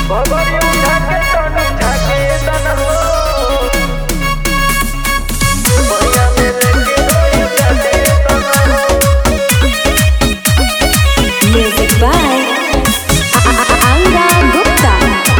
Music by Anga Gupta.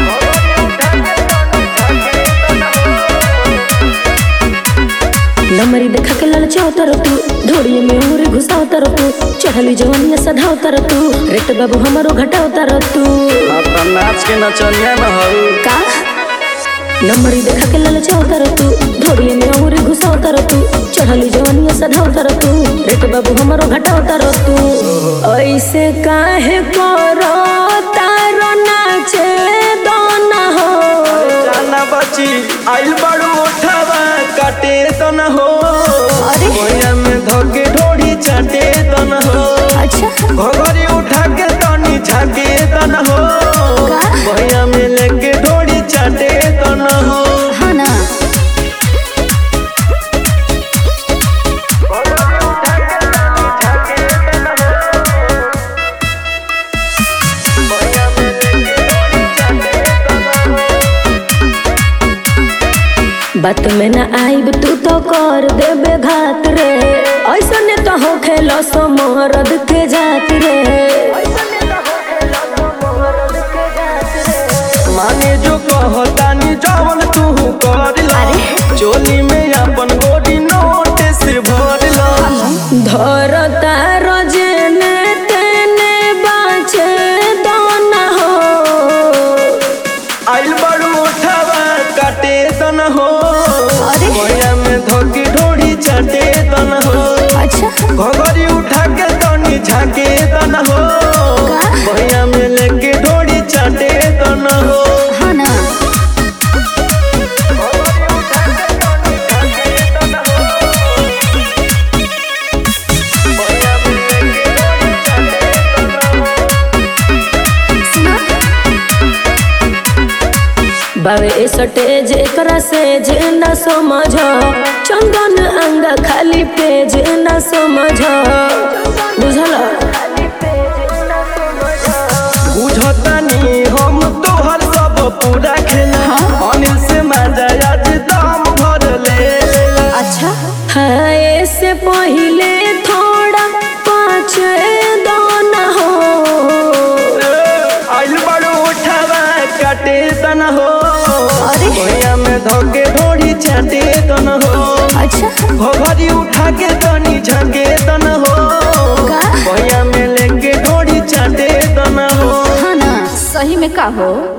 नमरी देखा के ललचाओ तर तू धोड़िए में उंगली घुसाओ तर तू चढ़ली जवनिया सधाओ तर तू रेट बाबू हमारो घटाओ तर तू अपना नाच के नचनिया न हऊ का नमरी देखा के ललचाओ तर तू धोड़िए में उंगली घुसाओ तर तू चढ़ली जवनिया सधाओ तर तू रेट बाबू हमारो घटाओ तर तू ऐसे काहे करो तारो नाचे दोना हो जाना बची आइल बड़ू उठावा काटे तो न हो अरे। भैया में धोके ढोड़ी चाटे तो न हो अच्छा घोघरी उठा के तनी झाके तो न हो का? भैया में लेके ढोड़ी चाटे तो न हो हाँ ना बात में ना आईब तू तो कर देबे घात रे ऐसा ने तो हो खेलो समरद के जात रे माने जो कहतानी जवन तू कर ला चोली में अपन गोरी नोट से भर ला धर तार जेने तेने बाचे दोना हो आइल बड़ू उठावा काटे तन हो अरे। भैया में धोके ढोड़ी चाटे तन हो अच्छा घोघरी उठा के तनी झाके तन हो का? भैया में लेके ढोड़ी चाटे तन हो हाँ ना बावे ए सटेज एकरा से जे न समझ चंदन अंग खाली पेज न समझ बुझल बुझतानी हम तोहर सब पूरा खेला अनिल से माजा आज दाम भर ले अच्छा है से पहले थोड़ा पाँच दाना हो आइल बड़ू उठावा काटे तन हो अरे। भैया में धोके ढोड़ी चाटे तन हो अच्छा घोघरी उठा के तनी झके तन हो का? भैया में लेके ढोड़ी चाटे तन हो हाँ ना सही में का हो